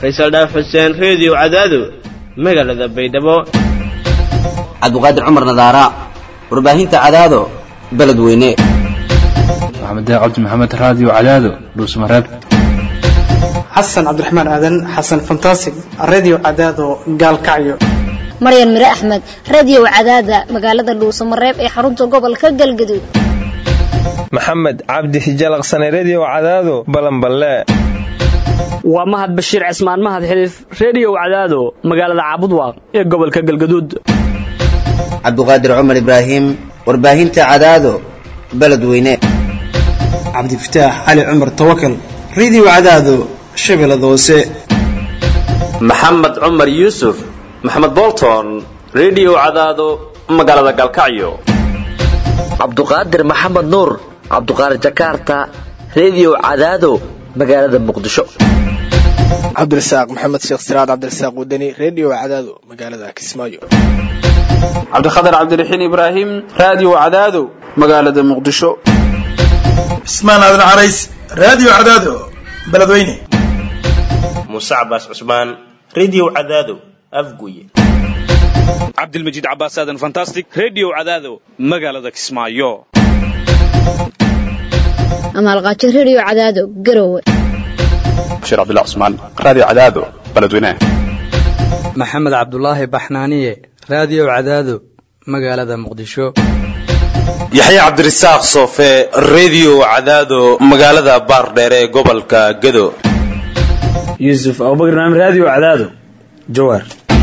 faysal dhaaf xuseen reediyo cadaado magaalada baydhabo cabdiqaadir cumar nadaara warbaahinta cadaado beledweyne maxamed cabdi maxamed raadiyo cadaado dhuusmareeb xasan cabdiraxmaan aadan xasan fantasig radio cadaado gaalkacyo maryan mire axmed radio cadaada magaalada dhuusamareeb ee xarunta gobolka galgaduud maxamed cabdi hijalaqsane redio cadaado balanballe waa mahad bashiir cismaan mahad xiliif reediyow cadaado magaalada caabudwaaq ee gobolka galgaduud cabdiqaadir cumar ibraahim warbaahinta cadaado beledweyne cabdifataax cali cumar tawakal radio cadaado shabeellada hoose maxamed cumar yuusuf maxamed bolton redio cadaado magaalada galkacyo cabduqaadir maxamed nuur cabduqaadir jakarta redio cadaado magaalada muqdisho cabdirasaaq maxamed sheekh siraad cabdirasaaq wadani redio cadaado magaalada kismaayo cabdikhatar cabdiraxiin ibraahim raadiyo cadaado magaalada muqdisho cismaan aadan carays raadiyo cadaado beledweyne muuse cabaas cusmaan redio cadaado afguye cabdilmajiid cabaas aadan fantastic redio cadaado magaalada kismaayo amaalqaajo redio cadaado garowe bashir cabdullah cusmaan raadiyo cadaado beledweyne maxamed cabdulaahi baxnaaniye raadiyo cadaado magaalada muqdisho yaxya cabdirasaaq soofe redio cadaado magaalada baardheere ee gobolka gado yuusuf abubakar naam raadiyo cadaado jawaar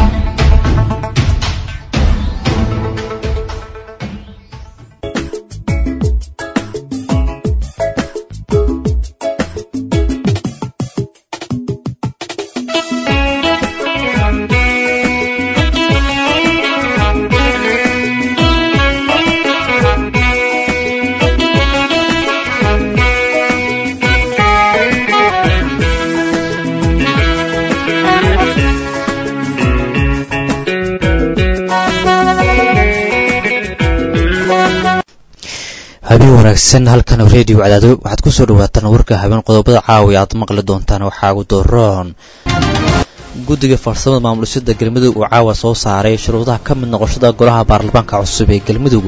habeen wanaagsan halkan redio cadaado waxaad ku soo dhawaataan warka habeen qodobada caawi aad maqli doontaan waxaa ugu doroon guddiga farsamada maamulisada galmudug uu caawa soo saaray shuruudaha ka mid noqoshada golaha baarlamaanka cusub ee galmudug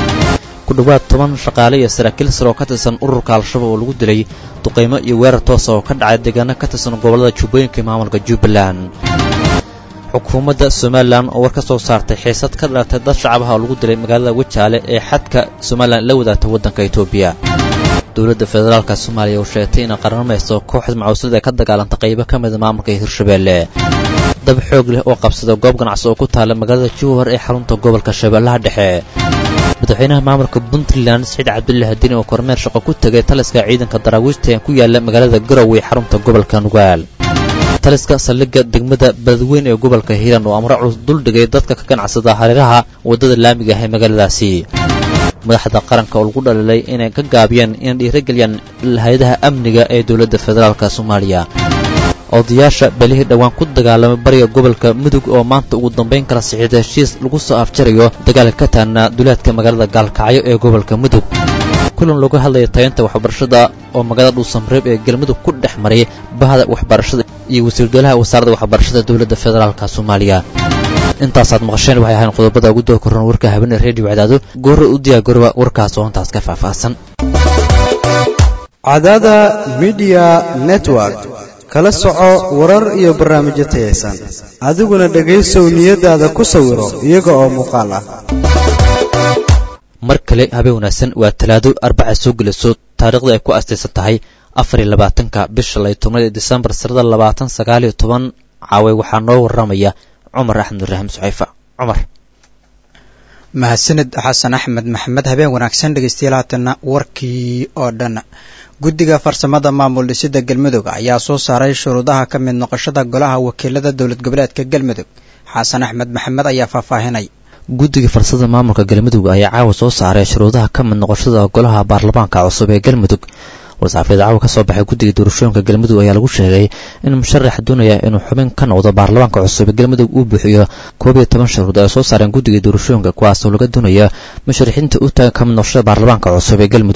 ku dhowaad toban shaqaale iyo saraakiil sare oo ka tirsan ururka al-shabaab oo lagu dilay duqaymo iyo weerar toosa oo ka dhacay deegaano ka tirsan gobollada jubbooyinka ee maamulka jubbaland xukuumadda somalilan oo war ka soo saartay xiisad ka dhalatay dad shacabaha oo lagu dilay magaalada wajaale ee xadka somalilan la wadaagta waddanka etoobiya dowladda federaalka soomaaliya oo sheegtay inay qarnamayso kooxda macuuslada ee ka dagaalanta qaybo ka mida maamulka hirshabeelle dab xoog leh oo qabsada goob ganacsi oo ku taala magaalada jowhar ee xarunta gobolka shabeellaha dhexe madaxweynaha maamulka puntland saciid cabdulle hadini oo kormeer shaqo ku tegay taliska ciidanka daraawiishta ee ku yaala magaalada garowe ee xarunta gobolka nugaal taliska saldhigga degmada beledweyn ee gobolka hiiraan oo amro culus duldhigay dadka ka ganacsada hareeraha waddada laamiga ah ee magaaladaasi madaxda qaranka oo lagu dhalilay inay ka gaabiyaan inay dhiirageliyaan hay-adaha amniga ee dowladda federaalk soomaaliya odayaasha belihii dhowaan ku dagaalamay bariga gobolka mudug oo maanta ugu dambayn kala sixiida heshiis lagu soo afjarayo dagaalka ka taagna duleedka magaalada gaalkacyo ee gobolka mudug kulan looga hadlaya tayanta waxbarashada oo magaalada dhuusamreeb ee galmudug ku dhex maray bahda waxbarashada iyo wasiirdolaha wasaaradda waxbarashada dowladda federaalk soomaaliya intaasaad maqasheen waxay ahayn qodobada ugu doo koran warka habeen reediyo cadaado goora u diyaa goroba warkaas oo intaas ka faahfaahsan cadaada midiya network kala soco warar iyo barnaamijyo tayaysan adiguna dhegaysow niyadaada ku sawiro iyaga oo muuqaal ah mar kale habeen wanaagsan waa talaado arbaca soo gelayso taariikhda ay ku astaysan tahay afar iyo labaatanka bisha lay tobnaad ee disembar sanada labaatan sagaal iyo toban caaway waxaa noo waramaya cumar axmed ibraahim suxayfa cumar mahadsanid xasan axmed maxamed habeen wanaagsan dhegeystayaal haatanna warkii oo dhan guddiga farsamada maamul dhisida galmudug ayaa soo saaray shuruudaha ka mid noqoshada golaha wakiilada dowlad goboleedka galmudug xasan axmed maxamed ayaa faahfaahinay guddiga farsada maamulka galmudug ayaa caawa soo saaray shuruudaha ka mid noqoshada golaha baarlamaanka cusub ee galmudug war-saxaafiyad caawa ka soo baxay guddiga doorashooyinka galmudug ayaa lagu sheegay in musharax doonaya inuu xubin ka noqdo baarlamaanka cusub ee galmudug uu buuxiyo koob iyo toban shuruud ay soo saareen guddiga doorashooyinka kuwaasoo laga doonaya musharaxiinta u taagan ka mid noqoshada baarlamaanka cusub ee galmudug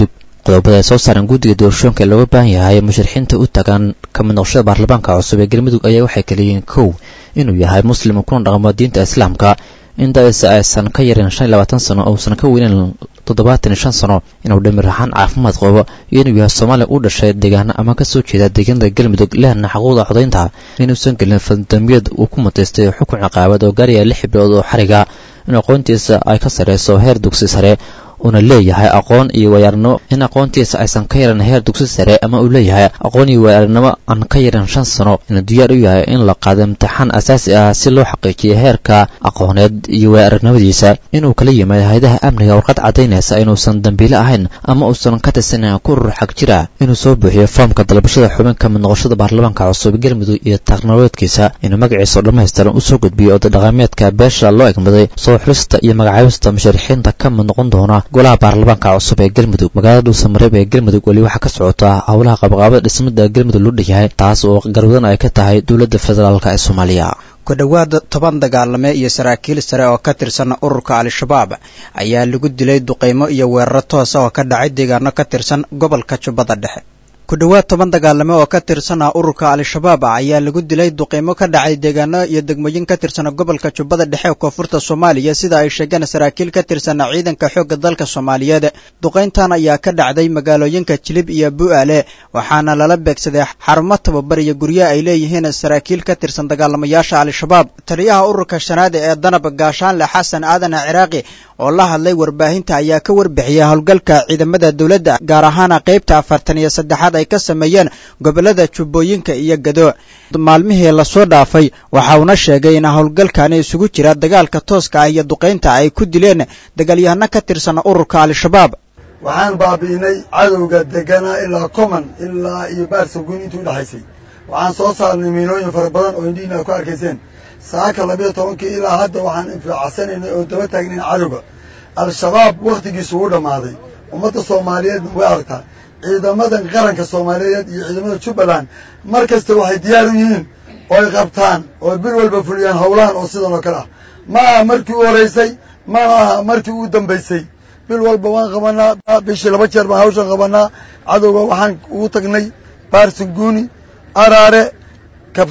qodobada ay soo saareen guddiga doorashooyinka ee looga baahan yahay musharaxiinta u tagaan ka mid noqoshada baarlamaanka cusub ee galmudug ayaa waxay kaleeyihiin kow inuu yahay muslim kuna dhaqmo diinta islaamka in da-isa aysan ka yarin shan iyo labaatan sano uusan ka weyneyn toddobaatan iyo shan sano inuu dhamir ahaan caafimaad qabo iyo inuu yahay soomaaliya u dhashay deegaano ama ka soo jeeda deegaanada galmudug lehna xaquuqda codaynta inuusan gelin faldambiyad uu ku mutaystay xukun ciqaabad oo gaaraya lix bilood oo xariga in aqoontiisa ay ka sarreyso heer dugsi sare uuna leeyahay aqoon iyo waayaarnimo in aqoontiisa aysan ka yaran heer dugsi sare ama uu leeyahay aqoon iyo waayaarnimo aan ka yaran shan sano inuu diyaar u yahay in la qaado imtixaan asaasi ah si loo xaqiijiyo heerka aqooneed iyo waayaarnimadiisa inuu kala yimaado hay-adaha amniga warqad caddaynaysa inuusan dambiile ahayn ama uusan ka tirsanan ku rur xag jira inuu soo buuxiyo foomka dalbashada xubin ka mid noqoshada baarlamaanka cusub galmudug iyo taqnoloodkiisa inuu magaciisa oo dhammaystiran usoo gudbiyo oda dhaqameedka beesha loo egmaday soo xulista iyo magacaabista musharaxiinta ka mid noqon doona golaha baarlamaanka cusub ee galmudug magaalada dhuusamareeb ee galmudug weli waxaa ka socota howlaha qabaqaabada dhismada galmudug loo dhanyahay taas oo garwadan ay ka tahay dowladda federaalk ee soomaaliya ku dhowaad toban dagaalame iyo saraakiil sare oo ka tirsan ururka al-shabaab ayaa lagu dilay duqaymo iyo weeraro toosa oo ka dhacay deegaano ka tirsan gobolka jubbada dhexe ku dhowaad toban dagaalame oo ka tirsan ah ururka al-shabaab ayaa lagu dilay duqaymo ka dhacay deegaano iyo degmooyin ka tirsan gobolka jubbada dhexe ee koonfurta soomaaliya sida ay sheegeen saraakiil ka tirsan ciidanka xoogga dalka soomaaliyeed duqayntan ayaa ka dhacday magaalooyinka jilib iyo bu'aale waxaana lala beegsaday xarumo tababar iyo guryo ay leeyihiin saraakiil ka tirsan dagaalamayaasha al-shabaab taliyaha ururka shanaad ee danab gaashaanle xasan aadan ciraaqi oo la hadlay warbaahinta ayaa ka warbixiyay howlgalka ciidamada dowladda gaar ahaana qaybta afartan iyo saddexaad ay ka sameeyeen gobollada jubbooyinka iyo gado maalmihii lasoo dhaafay waxa uuna sheegay in howlgalkani isugu jira dagaalka tooska ah iyo duqaynta ay ku dileen dagaalyahano ka tirsan ururka al-shabaab waxaan baabi'inay cadowga deganaa ilaa coman ilaa iyo baarsaguun intii udhexaysay waxaan soo saarnay miinooyin fara badan oo indhihiina ad ku arkayseen saaka labiyo tobankii ilaa hadda waxaan infaacsanaynay oo daba taagnayn cadowga al-shabaab wakhtigiisu u dhammaaday ummadda soomaaliyeedna way aragtaa ciidamadan qaranka soomaaliyeed iyo ciidamada jubbaland mar kasta waxay diyaar u yihiin oo ay qabtaan oo bil walba fuliyaan howlahan oo sidan oo kale ah ma aha markii u horeysay ma aha markii u dambaysay bil walba waan qabanaa bishii laba jeer baan hawshan qabanaa cadowga waxaan ugu tagnay baarsanguuni araare kab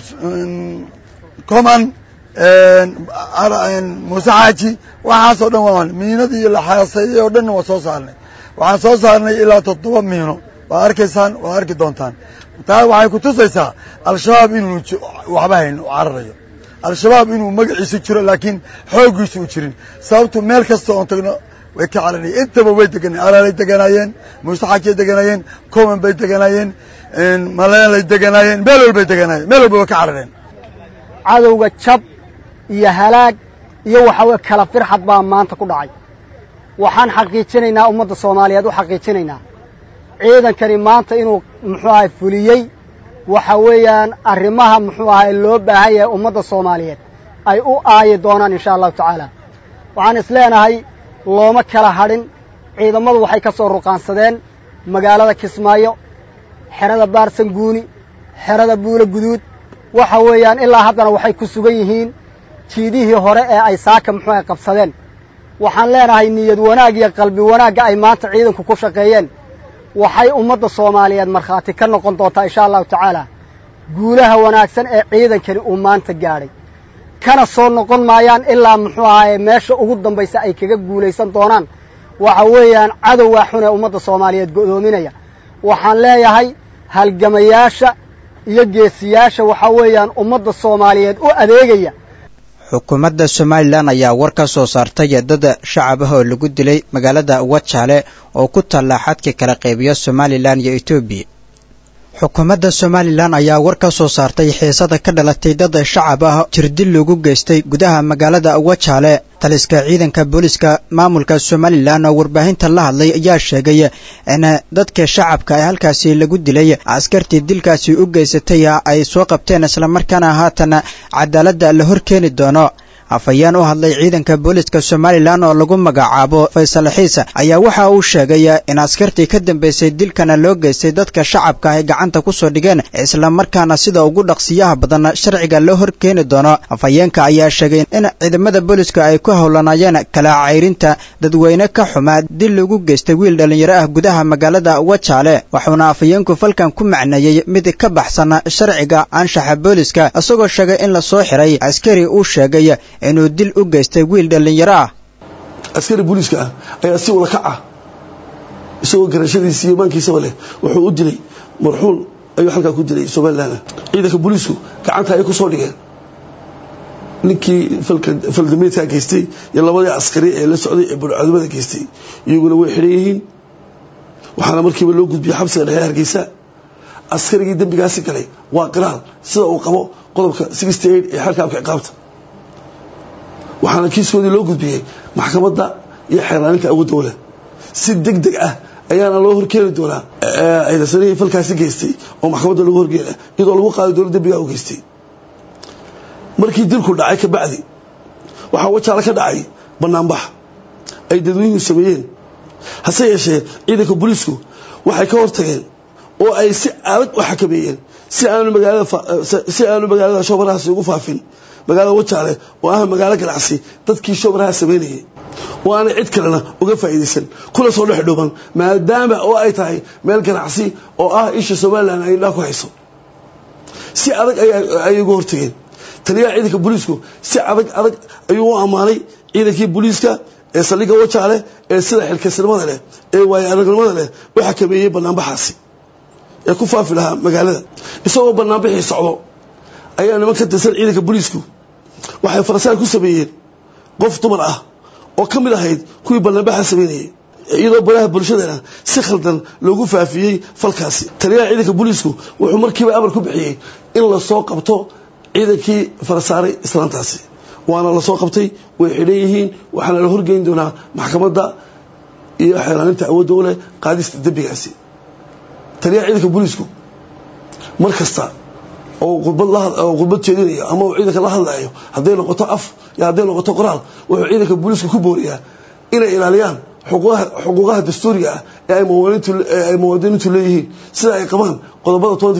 coman muuse xaaji waxaasoo dhan waan miinadii iyo laxaaseeyey oo dhanna waa soo saarnay waxaan soo saarnay ilaa toddoba miino waad arkaysaan waad arki doontaan taa waxay ku tusaysaa al-shabaab inuu waxba hayn u cararayo al-shabaab inuu magaciisu jiro laakiin xooggiisu u jirin sababtu meel kasta oon tagno way ka cararaya intaba way deganayeen araalay deganaayeen muuse xaajiyay deganaayeen coman bay deganaayeen maleenlay deganaayeen meel walbay deganaayeen meel walba way ka carareen cadowga jab iyo halaag iyo waxaweye kala firxad baa maanta ku dhacay waxaan xaqiijinaynaa ummadda soomaaliyeed u xaqiijinaynaa ciidankani maanta inuu muxuu ahay fuliyey waxa weeyaan arrimaha muxuu ahay loo baahan yahay ummadda soomaaliyeed ay u aayi doonaan insha allahu tacaala waxaan is leenahay looma kala hadhin ciidammadu waxay ka soo ruqaansadeen magaalada kismaayo xerada baarsanguuni xerada buulo guduud waxa weeyaan ilaa haddana waxay ku sugan yihiin jiidihii hore ee ay saaka muxuu ahay qabsadeen waxaan leenahay niyad wanaag iyo qalbi wanaagga ay maanta ciidanku ku shaqeeyeen waxay ummadda soomaaliyeed markhaati ka noqon doontaa insha allahu tacaala guulaha wanaagsan ee ciidankani uu maanta gaadhay kana soo noqon maayaan ilaa muxuu ahaye meesha ugu dambaysa ay kaga guulaysan doonaan waxa weeyaan cadowgaa xun ee ummadda soomaaliyeed go'doominaya waxaan leeyahay halgamayaasha iyo geesiyaasha waxaa weeyaan ummadda soomaaliyeed u adeegaya xukuumadda somalilan ayaa war ka soo saartay dad shacab ah oo lagu dilay magaalada wajaale oo ku taalla xadka kala qaybiya somalilan iyo etoobiya xukuumadda somalilan ayaa war ka soo saartay xiisada ka dhalatay dad shacab ah jirdil lagu geystay gudaha magaalada wajaale taliska ciidanka booliska maamulka somalilan oo warbaahinta la hadlay ayaa sheegay in dadka shacabka ee halkaasi lagu dilay askartii dilkaasi u geysatay ay soo qabteen islamarkaana haatan cadaaladda la hor keeni doono afhayeen u hadlay ciidanka booliska somalilan oo lagu magacaabo faysal xiisa ayaa waxa uu sheegay in askartii ka dambeysay dilkana loo geystay dadka shacabka ay gacanta ku soo dhigeen islamarkaana sida ugu dhaqsiyaha badan sharciga loo horkeeni doono afhayeenka ayaa sheegay in ciidamada booliska ay ku howlanayeen kala cayrinta dadweyne ka xumaa dil lagu geystay wiil dhallinyaro ah gudaha magaalada wajaale wuxuuna afhayeenku falkan ku macneeyey mid ka baxsan sharciga anshaxa booliska isagoo sheegay in lasoo xiray askari uu sheegay inuu dil u geystay wiil dhallinyaro ah askari booliiska ah ayaa si ula kac ah isagoo garashadiisa iyo maankiisaba leh wuxuu u dilay marxuun ayuu halkaa ku dilay somalilan ciidanka booliisku gacanta ay ku soo dhigeen ninkii faldameedkaa geystay iyo labadii askari ee la socday ee burcadumada geystay iyaguna way xidhan yihiin waxaana markiiba loo gudbiyey xabsiga dhexe hargeysa askarigii dembigaasi galay waa qiraal sida uu qabo qodobka ee xeerkaabka ciqaabta waxaana kiiskoodii loo gudbiyey maxkamadda iyo xeerlaaninta awood dowla si deg deg ah ayaana loo horkeeni doonaa ciidansanihii falkaasi geystay oo maxkamadda lagu horgeena iyadoo lagu qaaday dowla dembigaa u geystay markii dilku dhacay ka bacdi waxaa wajaale ka dhacay banaanbax ay dadweynuhu sameeyeen hase yeeshee ciidanka booliisku waxay ka hortageen oo ay si adag u xakameeyeen si aanu magaalasi aanu magaalada shoobarahaasi ugu faafin magaalada wajaale oo ah magaalo ganacsi dadkii shoobaraha samaynayay oo aanay cid kalena uga faa'iidaysan kuna soo dhex dhuuban maadaama oo ay tahay meel ganacsi oo ah isha somalilan ay indhaa ku hayso si adag ayay uga hortageen taliyaha ciidanka booliisku si adag adag ayuu u ammaanay ciidankii booliiska ee saldhigga wajaale ee sida xilkasnimada leh ee waayo aragnimada leh u xakameeyey banaanbaxaasi ee ku faafi lahaa magaalada isagoo banaanbixii socdo ayaa niman ka tirsan ciidanka booliisku waxay farasaar ku sameeyeen qof dumar ah oo ka mid ahayd kuwii banaanbaxa samaynayay iyadoo baraha bulshadana si khaldan loogu faafiyey falkaasi taliyaha ciidanka booliisku wuxuu markiiba amar ku bixiyey in lasoo qabto ciidankii farasaaray islaantaasi waana lasoo qabtay way xidhan yihiin waxaana la horgeyn doonaa maxkamadda iyo xeelaaninta awoodda u leh qaadista dembigaasi taliyaha ciidanka booliisku mar kasta oo khudbad jeedinayo ama uu ciidanka la hadlayo hadday noqoto af iyo hadday noqoto qoraal wuxuu ciidanka booliisku ku booriyaa inay ilaaliyaan xuquuqaha dastuuriga ah ee ay muwaadiniintu leeyihiin sida ay qabaan qodobada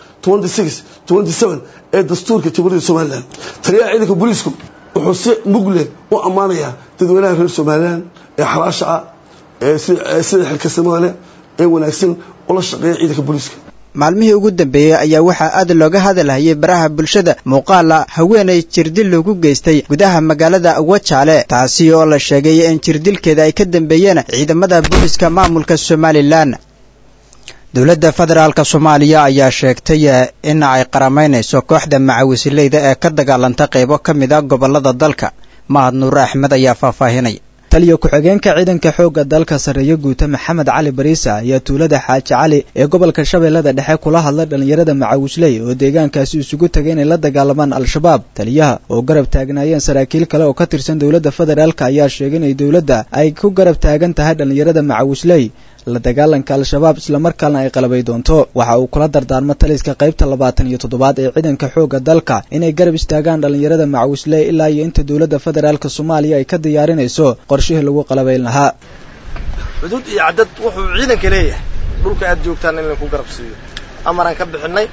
ee dastuurka jamhuuriyadda somalilan taliyaha ciidanka booliisku wuxuu si mugle u ammaanayaa dadweynaha reer somalilan ee xalaasha ah ee sida xilkasnimada leh ee wanaagsan ula shaqeeya ciidanka booliiska maalmihii ugu dambeeyey ayaa waxaa aad looga hadalhayay baraha bulshada muuqaala haweenay jirdil lagu geystay gudaha magaalada wajaale taasi oo la sheegay in jirdilkeeda ay ka dambeeyeen ciidamada booliska maamulka somalilan dowladda federaalk soomaaliya ayaa sheegtay in ay qaramaynayso kooxda macawisileyda ee ka dagaalanta qaybo ka mid a gobolada dalka mahad nuure axmed ayaa faahfaahinaya taliyo ku-xigeenka ciidanka xoogga dalka sarreeyo guuta maxamed cali bariisa ayaa tuulada xaaji cali ee gobolka shabeellada dhexe kula hadlay dhallinyarada macawisley oo deegaankaasi isugu tagay inay la dagaalamaan al-shabaab taliyaha oo garab taagnaayeen saraakiil kale oo ka tirsan dowladda federaalk ayaa sheegay inay dowladda ay ku garab taagan tahay dhallinyarada macawisley la dagaalanka al-shabaab islamarkaana ay qalabay doonto waxa uu kula dardaarmo taliska qaybta labaatan iyo toddobaad ee ciidanka xoogga dalka inay garab istaagaan dhallinyarada macawisley ilaa iyo inta dowladda federaalk soomaaliya ay ka diyaarinayso qorshihii lagu qalabayn lahaa xuduud iyo cadad wuxuu ciidanka leeyahay dhulka aad joogtaan in laku garab siiyo amaraan ka bixinay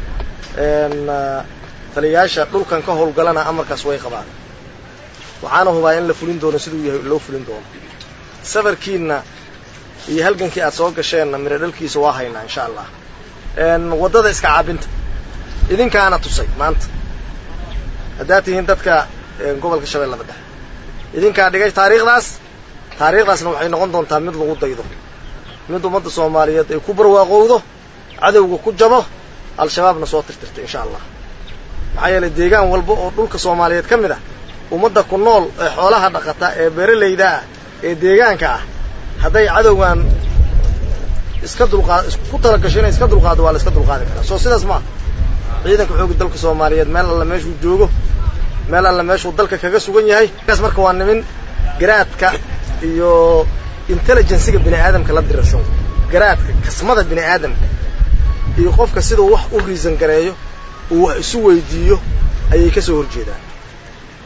taliyayaasha dhulkan ka howlgalana amarkaas way qabaan waxaana hubaa in la fulin doono siduu yahay loo fulin doono safarkiina iyo halgankii aad soo gasheenna miro dhalkiisa waa haynaa insha allah waddada iska caabinta idinkaana tusay maanta haddaad tihiin dadka gobolka shabeellada dhexe idinkaa dhigay taariikhdaas taariikhdaasna waxay noqon doontaa mid lagu daydo mid ummadda soomaaliyeed ay ku barwaaqowdo cadowga ku jabo al-shabaabna soo tirtirta insha allah maxaa yeelay deegaan walba oo dhulka soomaaliyeed ka mid ah ummadda ku nool ee xoolaha dhaqata ee beeralayda ah ee deegaanka ah hadday cadowgan iska dulqaad ku talagasho inay iska dulqaado waa la iska dulqaadi karaa soo sidaas maaha ciidanka xoogga dalka soomaaliyeed meel alla meeshuu joogo meel alla meeshuu dalka kaga sugan yahay kaas marka waa nimin garaadka iyo intelligensiga bini aadamka la dirasho garaadka kasmada bini aadamka iyo qofka siduu wax u riisan gareeyo uu wax isu weydiiyo ayay ka soo horjeedaan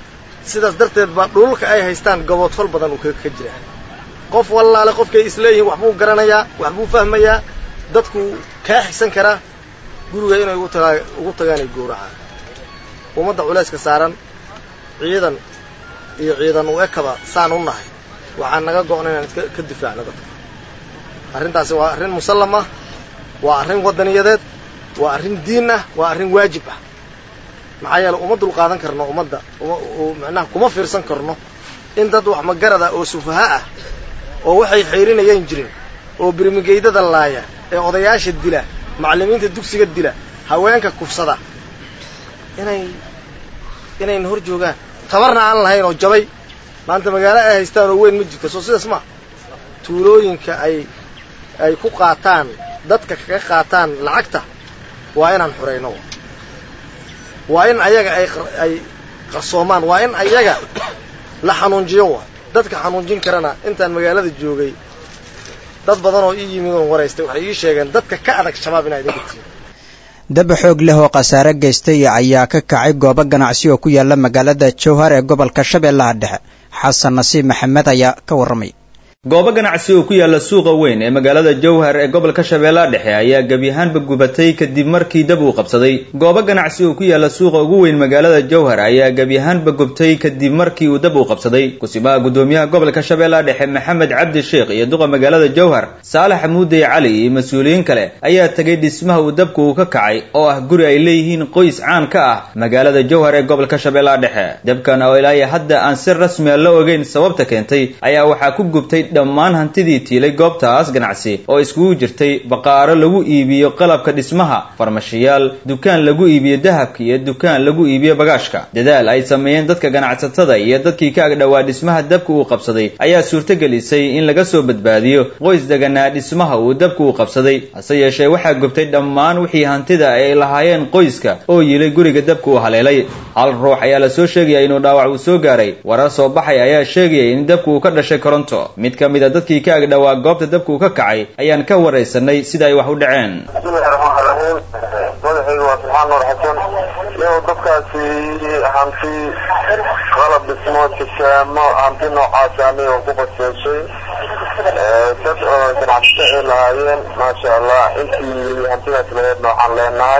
sidaas darteed baa dhululka ay haystaan gaboodfal badan uu ka jira qof wallaale qofkay isleeyihiin waxbuu garanayaa waxbuu fahmayaa dadku kaa xigsan karaa guriga inay ugu tagaa ugu tagaanay gowracaan ummadda culayska saaran ciidan iyo ciidan u ekaba saan u nahay waxaan naga go'na inaan iska ka difaacno dadka arrintaasi waa arrin musallam ah waa arrin waddaniyadeed waa arrin diin ah waa arrin waajib ah maxaa yeele uma dul qaadan karno ummadda macnaha kuma fiirsan karno in dad wax magarad ah oo sufaha ah oo waxay xayrinayaan jirin oo birmigeydada laaya ee odayaasha dila macallimiinta dugsiga dila haweenka kufsada inay inayna hor joogaan tabarna aan lahayn oo jabay maanta magaalo ay haystaan oo weyn ma jirto soo sidaas ma tuulooyinka ay ay ku qaataan dadka kaga qaataan lacagta waa inaan xurayno waa in ayaga ay ay qarsoomaan waa in ayaga la xanuunjiyo wa dadka xanuunjin karana intaan magaalada joogay dad badan oo ii yimid oon waraystay waxay ii sheegeen dadka ka adag shabaab inaa idinka tihin daba xoog leh oo khasaare geystay ayaa ka kacay goobo ganacsi oo ku yaala magaalada jowhar ee gobolka shabeellaha dhexe xasan nasiib maxamed ayaa ka warramay goobo ganacsi oo ku yaala suuqa weyn ee magaalada jowhar ee gobolka shabeellaha dhexe ayaa gebi ahaanba gubatay kadib markii dab uu qabsaday goobo ganacsi oo ku yaala suuqa ugu weyn magaalada jowhar ayaa gebi ahaanba gubtay kadib markii uu dab uu qabsaday kusimaha gudoomiyaha gobolka shabeellaha dhexe maxamed cabdi sheekh iyo duqa magaalada jowhar saalax muudey cali iyo mas-uuliyiin kale ayaa tegay dhismaha uu dabku uu ka kacay oo ah guri ay leeyihiin qoys caan ka ah magaalada jowhar ee gobolka shabeellaha dhexe dabkan oo ilaa hadda aan si rasmiya la ogeyn sababta keentay ayaa waxaa ku gubtay dhammaan hantidii tiilay goobtaas ganacsi oo iskugu jirtay baqaaro lagu iibiyo qalabka dhismaha farmashiyaal dukaan lagu iibiyo dahabka iyo dukaan lagu iibiyo bagaashka dadaal ay sameeyeen dadka ganacsatada iyo dadkii ka agdhowaa dhismaha dabka uu qabsaday ayaa suurtogelisay in laga soo badbaadiyo qoys deganaa dhismaha uu dabka uu qabsaday hase yeeshee waxaa gubtay dhammaan wixii hantida ay lahaayeen qoyska oo yilay guriga dabka uu haleelay hal ruux ayaa la soo sheegaya inuu dhaawac uu soo gaaray warar soo baxay ayaa sheegaya in dabka uu ka dhashay koronto mid ka mid a dadkii ka agdhowaa goobta dabka uu ka kacay ayaan ka waraysanay sida ay wax u dhaceen madaxayga waa subxaan nuur xasan iyagoo dadkaasi hanti qalab dhismo tisaamo hanti noocaasani oo ku baseeshay dad oo ganacsato ay lahaayeen maasha allah intii hantidaas laheed nooxaan leenahay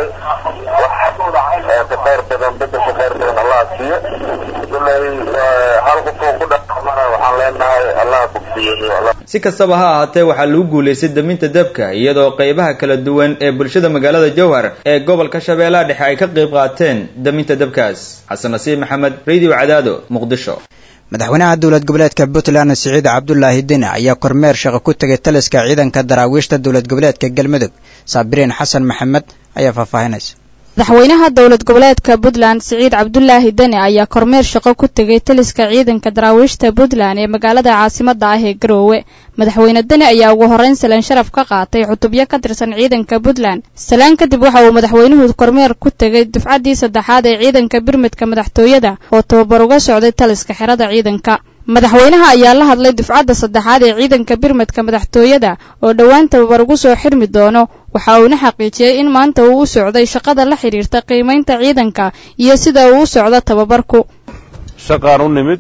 wax ka khayr badan beddelka khayr badan allah siiyo kulay hal qofoo ku dhaqmana waxaan leenahay allah bogsiyo si kastaba ha ahaatee waxaa lagu guulaystay daminta dabka iyadoo qaybaha kala duwan ee bulshada magaalada jowhar ee gobolka shabeellaha dhexe ay ka qayb qaateen daminta dabkaas xasan nasiib maxamed radio cadaado muqdisho madaxweynaha dowlad goboleedka puntland siciid cabdulaahi dine ayaa kormeer shaqo ku tegay taliska ciidanka daraawiishta dowlad goboleedka galmudug saabiriin xasan maxamed ayaa faahfaahinaysa madaxweynaha dowlad goboleedka puntland siciid cabdulaahi dene ayaa kormeer shaqo ku tegay taliska ciidanka daraawiishta puntland ee magaalada caasimada ah ee garoowe madaxweyne dene ayaa ugu horreyn salaan sharaf ka qaatay cutubyo ka tirsan ciidanka puntland salaan kadib waxa uu madaxweynuhu kormeer ku tegay dufcaddii saddexaad ee ciidanka birmidka madaxtooyada oo tababar uga socday taliska xerada ciidanka madaxweynaha ayaa la hadlay dufcadda saddexaad ee ciidanka birmadka madaxtooyada oo dhowaan tababar ugu soo xirmi doono waxa uuna xaqiijiyey in maanta uu u socday shaqada la xidhiirta qiimaynta ciidanka iyo sida uu u socdo tababarku shaqaan u nimid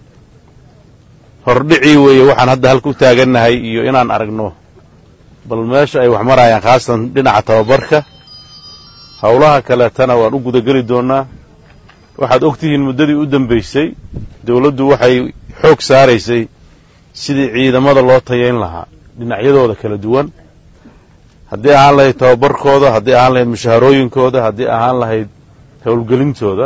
hordhicii weeye waxaan hadda halka u taagannahay iyo inaan aragno bal meesha ay wax marayaan khaasatan dhinaca tababarka howlaha kaleetana waan u gudageli doonnaa waxaad og tihiin muddadii u dambaysay dawladdu waxay xoog saaraysay sidii ciidamada loo tayayn lahaa dhinacyadooda kala duwan haddii ahaan lahayd tababarkooda haddii ahaan lahayd mushaharooyinkooda haddii ahaan lahayd howlgelintooda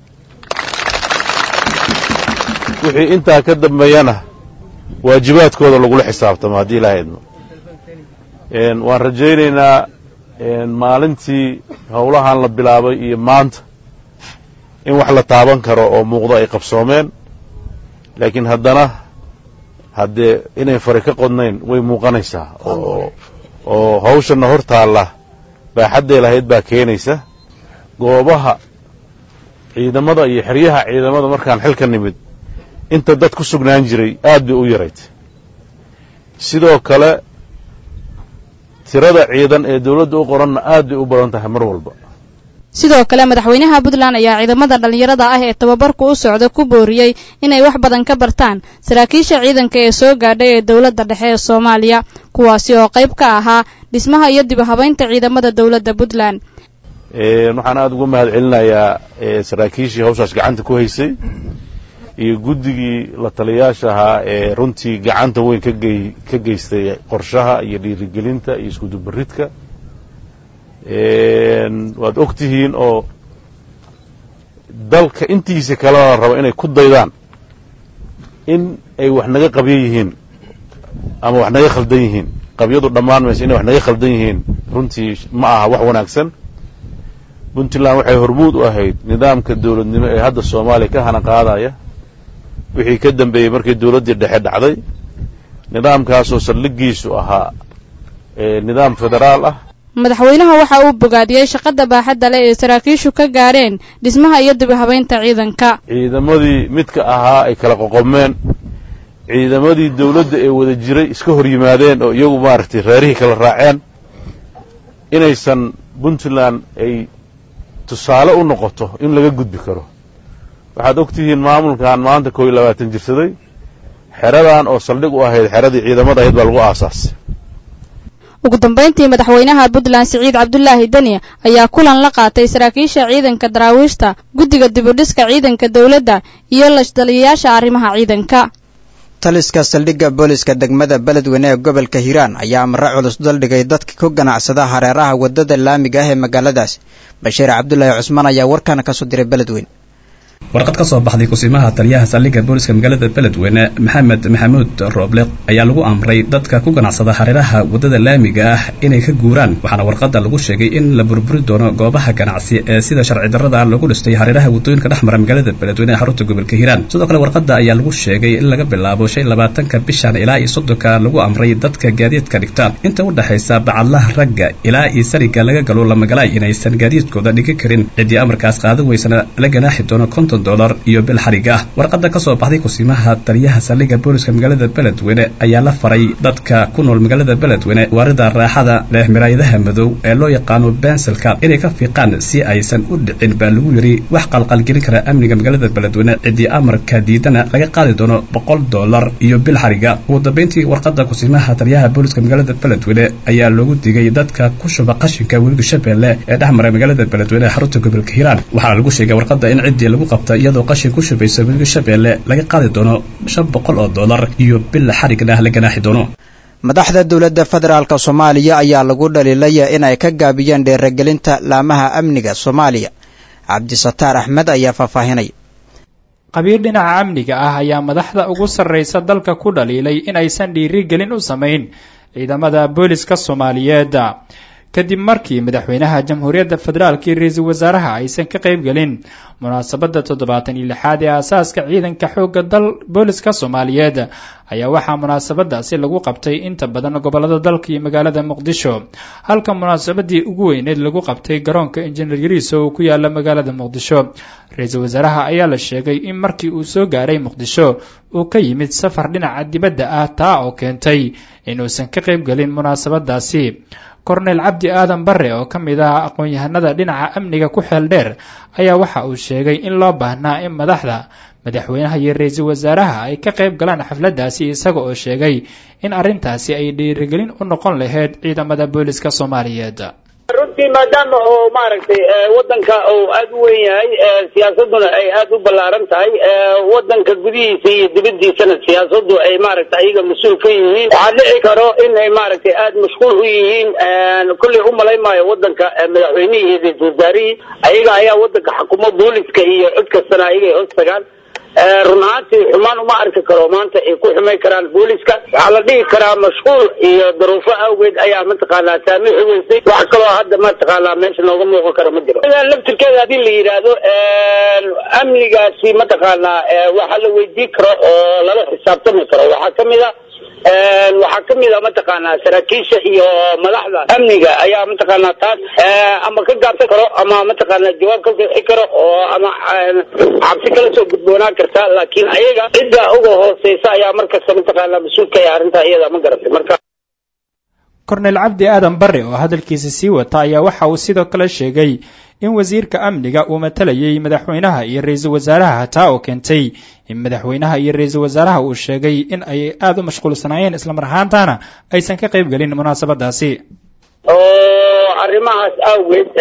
wixii intaa ka dambeeyana waajibaadkooda lagula xisaabtamo haddii ilaaha idmo waan rajaynaynaa maalintii howlahan la bilaabay iyo maanta in wax la taaban karo oo muuqdo ay qabsoomeen laakiin haddana haddee inay fari ka qodnayn way muuqanaysaa oo oo hawshanna hor taalla baaxadday lahayd baa keenaysa goobaha ciidamada iyo xeryaha ciidamada markaan xilka nimid inta dad ku sugnaan jiray aad bay u yarayd sidoo kale tirada ciidan ee dawladda u qoranna aad bay u badan tahay mar walba sidoo kale madaxweynaha puntland ayaa ciidamada dhallinyarada ah ee tababarku u socda ku booriyey inay wax badan ka bartaan saraakiisha ciidanka ee soo gaadhay ee dowladda dhexe ee soomaaliya kuwaasi oo qayb ka ahaa dhismaha iyo dib u habaynta ciidamada dowladda puntland waxaan aada uga mahad celinayaa saraakiishii hawshaas gacanta ku haysay iyo guddigii la taliyayaasha ahaa ee runtii gacanta weyn kagey ka geystay qorshaha iyo dhiirigelinta iyo iskudubaridka waad og tihiin oo dalka intiisa kalena rabo inay ku daydaan in ay wax naga qabyo yihiin ama wax naga khaldan yihiin qabyadu dhammaan mayse inay wax naga khaldan yihiin runtii ma aha wax wanaagsan puntland waxay hormuud u ahayd nidaamka dowladnimo ee hadda soomaaliya ka hana qaadaya wixii ka dambeeyey markii dowladdii dhexe dhacday nidaamkaasoo saldhigiisu ahaa nidaam federaal ah madaxweynaha waxa uu bogaadiyey shaqada baaxadda leh ee saraakiishu ka gaadheen dhismaha iyo dib u habaynta ciidanka ciidamadii midka ahaa ay kala qoqomeen ciidamadii dowladda ee wada jiray iska hor yimaadeen oo iyagu maaragtay reerihii kala raaceen inaysan puntland ay tusaale u noqoto in laga gudbi karo waxaad og tihiin maamulkan maanta koo iyo labaatan jirsaday xeradan oo saldhig u ahayd xeradii ciidamada ahayd baa lagu aasaasay ugu dambayntii madaxweynaha puntland siciid cabdulaahi deni ayaa kulan la qaatay saraakiisha ciidanka daraawiishta guddiga dibudhiska ciidanka dowladda iyo lashtaliyayaasha arrimaha ciidanka taliska saldhigga booliska degmada beledweyne ee gobolka hiiraan ayaa amare culus daldhigay dadka ku ganacsada hareeraha waddada laamiga ah ee magaaladaas bashiir cabdulaahi cusmaan ayaa warkaana kasoo diray beledweyne warqad ka soo baxday kusimaha taliyaha saldhigga booliska magaalada beledweyne maxamed maxamuud rooble ayaa lagu amray dadka ku ganacsada hareeraha waddada laamiga ah inay ka guuraan waxaana warqadda lagu sheegay in la burburi doono goobaha ganacsi ee sida sharci darrada lagu dhistay hareeraha waddooyinka dhex mara magaalada beledweyne ee xarunta gobolka hiiraan sidoo kale warqadda ayaa lagu sheegay in laga bilaabo shan labaatanka bishan ilaa iyo soddonka lagu amray dadka gaadiidka dhigta inta u dhexaysa bacadlaha ragga ilaa iyo sariga laga galo lamagalaay inaysan gaadiidkooda dhigi karin ciddii amarkaas qaadan weysana la ganaaxi doono konton dolar iyo bil xarig ah warqadda ka soo baxday kusiimaha taliyaha saldhigga booliska magaalada beledweyne ayaa la faray dadka ku nool magaalada beledweyne waarida raaxada leh miraayadaha madow ee loo yaqaano bensilka inay ka fiiqaan si aysan u dhicin baa lagu yidhi wax qalqalgelin kara amniga magaalada beledweyne ciddii amarka diidana laga qaadi doono boqol dolar iyo bil xariga ugu dambayntii warqadda kusiimaha taliyaha booliska magaalada beledweyne ayaa loogu digay dadka ku shuba qashinka webiga shabeelle ee dhex mara magaalada beledweyne ee xarunta gobolka hiiraan waxaana lagu sheegay warqadda in ciddii lagu qabta iyadoo qashin ku shubaysa webiga shabeelle laga qaadi doono shan boqol oo dollar iyo bil xarigna la ganaaxi doono madaxda dowladda federaalk soomaaliya ayaa lagu dhaliilaya in ay ka gaabiyeen dheeragelinta laamaha amniga soomaaliya cabdisataar axmed ayaa faahfaahinaya qabiir dhinaca amniga ah ayaa madaxda ugu sarraysa dalka ku dhaliilay in aysan dhiirigelin u samayn ciidamada booliska soomaaliyeed kadib markii madaxweynaha jamhuuriyadda federaalk iyo ra-iisul wasaaraha aysan ka qaybgelin munaasabadda toddobaatan iyo lixaad ee aasaaska ciidanka xoogga dal booliska soomaaliyeed ayaa waxaa munaasabadaasi lagu qabtay inta badan gobolada dalka iyo magaalada muqdisho halka munaasabadii ugu weyneed lagu qabtay garoonka injineer yariiso uu ku yaala magaalada muqdisho ra-iisul wasaaraha ayaa la sheegay in markii uu soo gaaray muqdisho uu ka yimid safar dhinaca dibadda ah taa oo keentay inuusan ka qaybgelin munaasabadaasi korneyl cabdi aadan bare oo ka mid ah aqoon-yahanada dhinaca amniga ku xeel dheer ayaa waxa uu sheegay in loo baahnaa in madaxda madaxweynaha iyo ra-iisul wasaaraha ay ka qayb galaan xafladdaasi isaga oo sheegay in arrintaasi ay dhiirigelin u noqon lahayd ciidamada booliska soomaaliyeed runtii maadaama oo maaragtay wadanka uu aada u weyn yahay siyaasaduna ay aada u ballaaran tahay wadanka gudihiisa iyo dibadiisana siyaasadu ay maaragtay ayaga mas-uul ka yihiin waxaa dhici karo in ay maaragtay aada mashquul u yihiin kulley u malay maayo wadanka madaxweynihii iyo ra-isul wasaarihii ayaga ayaa wadanka xukumo booliska iyo cid kastana ayagay hoos tagaan run ahaantii xumaan uma arki karo maanta ay ku xumay karaan booliska waxaa la dhihi karaa mashquul iyo daruufo awgeed ayaa mataqaanaa saamixi weysay wax kaloo hadda mataqaanaa meesha nooga muuqan karo ma jiro laftirkeeda haddii la yidhaahdo amnigaasi mataqaanaa waxaa la weydiin karo oo lala xisaabtami karo waxaa kamid a waxaa kamid a mataqaanaa saraakiisha iyo madaxda amniga ayaa mataqaanaa taas ama ka gaabsan karo ama mataqaanaa jawaab ka bixi karo oo ama cabsi kala soo gudboonaan karta laakiin ayaga cidda uga hooseysa ayaa markasta mataqaanaa mas-uulka ee arrintaa iyada ma garatay marka korneyl cabdi aadan bare oo hadalkiisa sii wata ayaa waxa uu sidoo kale sheegay in wasiirka amniga uu matalayay madaxweynaha iyo ra-iisul wasaaraha taa oo keentay in madaxweynaha iyo ra-iisul wasaaraha uu sheegay in ay aada u mashquulsanaayeen islamar ahaantaana aysan ka qayb gelin munaasabadaasi oo arrimahaas awgeed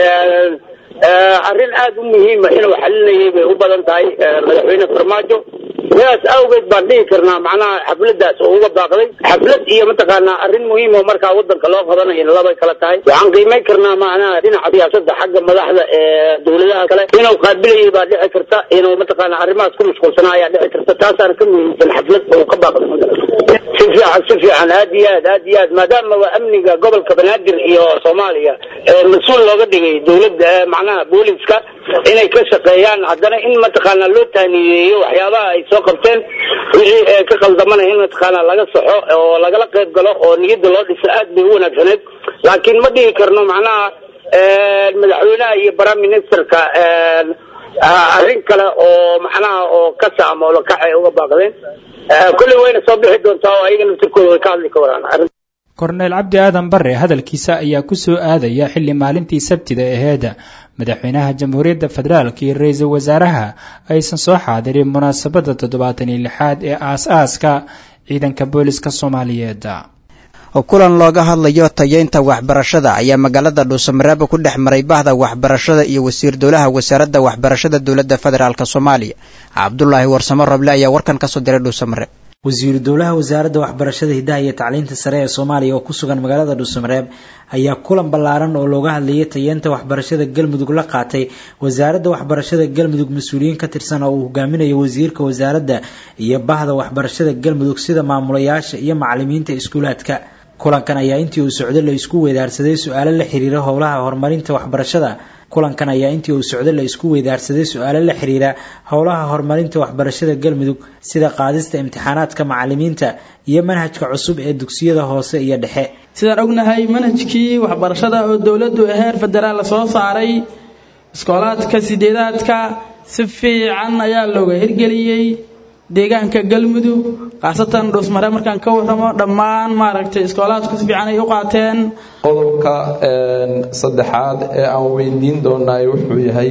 arrin aada u muhiima inuu xalinayay bay u badan tahay madaxweyne farmaajo sidaas awgeed baan dhihi karnaa macnaha xafladaas oo uga baaqday xaflad iyo mataqaanaa arrin muhiim oo markaa wadanka loo qabanayo labay kala tahay waxaan qiimayn karnaa macnaha dhinaca siyaasada xagga madaxda ee dowladaha kale inuu qaabilayay baa dhici karta inuu mataqaanaa arrimahaas ku mashquulsanaa ayaa dhici karta taasaana ka muhiimsan xaflad oo ka baaqday si fiican si fiican aad iyo aad aad iyo aad maadaama waa amniga gobolka banaadir iyo soomaaliya mas-uul looga dhigay dowladda macnaha booliska inay ka shaqeeyaan haddana in mataqaanaa loo taaniyeeyo waxyaabaha ay soo qabteen wixii ka khaldamana in mataqaanaa laga saxo oo lagala qayb galo oo niyadda loo dhiso aad bay u wanaagsaneed laakiin ma dhihi karno macnaha madaxweynaha iyo prime ministerka arrin kale oo macnaha oo ka saamoolo kacay uga baaqdeen kolley wayna soo bixi doontaa oo ayaga naftirkooda way ka hadli ka waraan korneyl cabdi aadan bare hadalkiisa ayaa ku soo aadaya xilli maalintii sabtida aheed madaxweynaha jamhuuriyadda federaalk iyo ra-iisul wasaaraha aysan soo xaadirin munaasabadda toddobaatan iyo lixaad ee aas-aaska ciidanka booliska soomaaliyeed kulan looga hadlayo tayeynta waxbarashada ayaa magaalada dhuusamareeba ku dhex maray bahda waxbarashada iyo wasiir dowlaha wasaaradda waxbarashada dowladda federaalk soomaaliya cabdulaahi warsamo roble ayaa warkan kasoo diray dhuusamareeb wasiiru dowlaha wasaaradda waxbarashada hiddaha iyo tacliinta sare ee soomaaliya oo ku sugan magaalada dhuusamareeb ayaa kulan ballaaran oo looga hadlayay tayeenta waxbarashada galmudug la qaatay wasaaradda waxbarashada galmudug mas-uuliyiin ka tirsan oo uu hogaaminayo wasiirka wasaaradda iyo bahda waxbarashada galmudug sida maamulayaasha iyo macalimiinta iskuulaadka kulankan ayaa intii uu socdo la isku weydaarsaday su-aalo la xiriira howlaha horumarinta waxbarashada kulankan ayaa intii uu socdo la isku weydaarsaday su-aalo la xiriira howlaha horumarinta waxbarashada galmudug sida qaadista imtixaanaadka macalimiinta iyo manhajka cusub ee dugsiyada hoose iyo dhexe sidaan ognahay manhajkii waxbarashada oo dowladdu heer federaal soo saaray iskoolaadka sideedaadka si fiican ayaa looga hirgeliyey deegaanka galmudug khaasatan dhuusmare markaan ka warramo dhammaan maaragtay iskoolaadku si fiican ay u qaateen qodobka saddexaad ee aan weydiin doonaay wuxuu yahay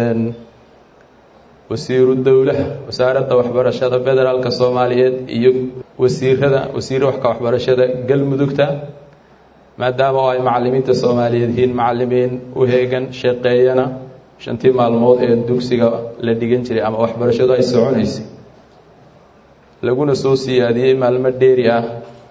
wasiiru dowlaha wasaaradda waxbarashada federaalka soomaaliyeed iyo wasiirada wasiir waxka waxbarashada galmudugta maadaama oo ay macalimiinta soomaaliyeed yihiin macalimiin u heegan shaqeeyana shantii maalmood ee dugsiga la dhigan jiray ama waxbarashadu ay soconaysay laguna soo siyaadiyey maalmo dheeri ah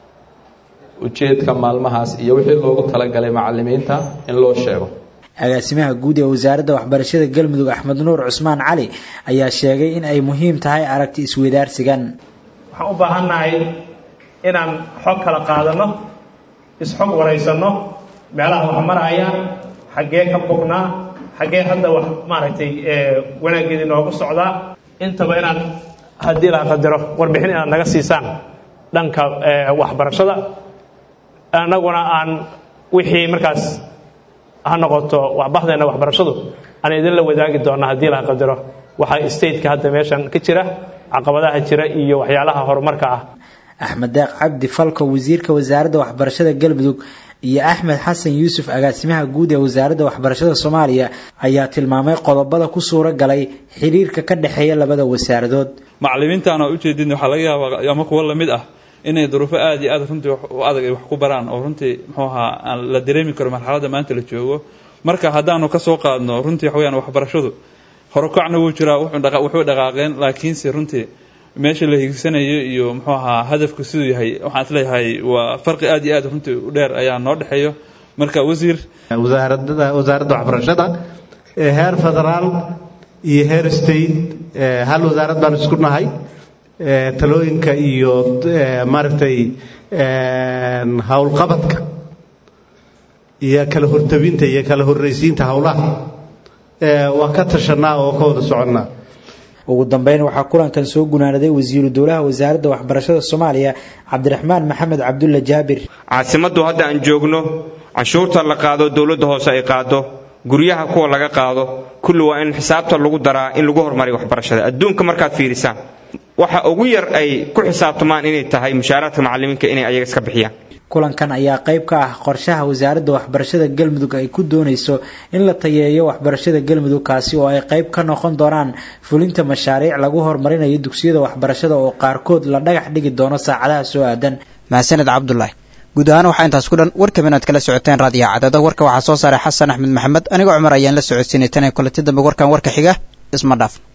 ujeedka maalmahaas iyo wixii loogu talagalay macalimiinta in loo sheego agaasimaha guud ee wasaaradda waxbarashada galmudug axmed nuur cusmaan cali ayaa sheegay in ay muhiim tahay aragti isweydaarsigan waxaan u baahannahay inaan xog kala qaadano isxog waraysanno meelaha wax marayaan xaggee ka bognaa xaggee hadda wax maaragtay wanaaggeedii noogu socdaa intaba inaan haddii la qadaro warbixin inaad naga siisaan dhanka waxbarashada annaguna aan wixii markaas ha noqoto waxbaxdeena waxbarashadu aan idinla wadaagi doona haddii la qadaro waxaa stateka hadda meeshan ka jira caqabadaha jira iyo waxyaalaha horumarka ah axmed deeq cabdi falko wasiirka wasaaradda waxbarashada galmudug iyo axmed xasan yuusuf agaasimaha guud ee wasaaradda waxbarashada soomaaliya ayaa tilmaamay qodobada ku suura galay xiriirka ka dhexeeya labada wasaaradood macalimiintaan oo ujeedin waxaa laga yaabaa ama kuwo lamid ah inay duruufo aada iyo aad runtii u adag ay wax ku baraan oo runtii muxuu ahaa aan la dareemi karo marxaladda maanta la joogo marka haddaanu ka soo qaadno runtii waxa weyaan waxbarashadu horukacna wuu jiraa wuxuu dhaqaaqeen laakiinse runtii meesha la hiigsanayo iyo muxuu ahaa hadafku siduu yahay waxaan isleeyahay waa farqi aad iyo aad runtii u dheer ayaa noo dhexeeyo marka wasiir wasaaradada wasaaradda waxbarashada ee heer federaal iyo heer state hal wasaarad baan isku nahay talooyinka iyo maaragtay howlqabadka iyo kala hortabinta iyo kala horraysiinta howlaha waan ka tashanaa oo ka wada soconnaa ugu dambeyn waxaa kulankan soo gunaanaday wasiiru dowlaha wasaaradda waxbarashada soomaaliya cabdiraxmaan maxamed cabdulla jaabir caasimaddu hadda aan joogno canshuurta la qaado dowladda hoose ay qaado guryaha kuwa laga qaado kulli waa in xisaabta lagu daraa in lagu horumariyo waxbarashada adduunka markaad fiirisaan waxa ugu yar ay ku xisaabtamaan inay tahay mushaaraadka macalimiinka inay ayaga iska bixiyaan kulankan ayaa qayb ka ah qorshaha wasaaradda waxbarashada galmudug ay ku doonayso in la tayeeyo waxbarashada galmudug kaasi oo ay qayb ka noqon doonaan fulinta mashaariic lagu horumarinayo dugsiyada waxbarashada oo qaarkood la dhagax dhigi doono saacadaha soo aadan mahadsaned cabdulaahi guud ahaan waxaa intaas ku dhan warkaba inaad kala socoteen raadiyaha cadada warka waxaa soo saaray xasan axmed maxamed anigoo cumar ayaan la socodsiinay tan kulanti dambe warkan warka xiga isma dhaaf